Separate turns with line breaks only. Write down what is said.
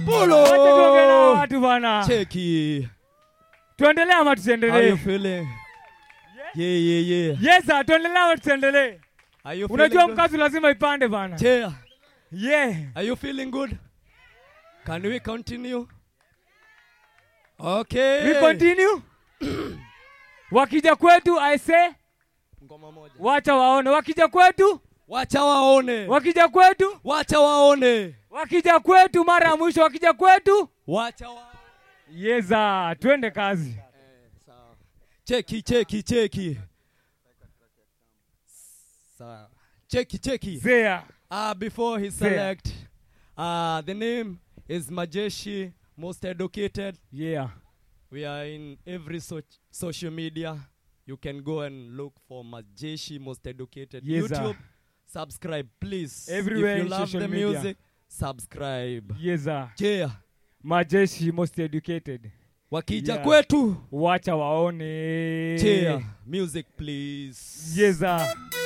Pulo.
Wacha tuongee na watu bana.
Cheki.
Tuendelee ama
How you
tusiendelee?
feeling? Yeah, yeah, yeah.
Yes sir, tuendelee ama tusiendelee?
Are you
Unajua
feeling good?
mkazi lazima ipande bana.
Chair.
Yeah.
Are you feeling good? Can we continue? Okay.
We continue. Wakija kwetu I say
Ngoma moja.
wacha waone. Wakija kwetu,
Wacha waone.
wakija kwetu,
Wacha waone.
wakija kwetu mara ya mwisho wakija kwetu.
Wacha waone.
Yeza, twende kazi.
Sawa. Cheki, cheki, cheki. Sawa. Cheki, cheki.
Zea.
Uh, before he
Fair.
select, uh, the name is Majeshi, most educated.
Yeah.
We are in every so- social media. You can go and look for Majeshi, most educated.
Yes, sir.
YouTube, subscribe, please.
Everywhere
if you
in
love
social
the
media.
music, subscribe.
Yeza.
Yeah.
Majeshi most educated.
Wakija
Yeah.
kwetu.
Wacha waone.
Cheer. Music, please.
Yeza.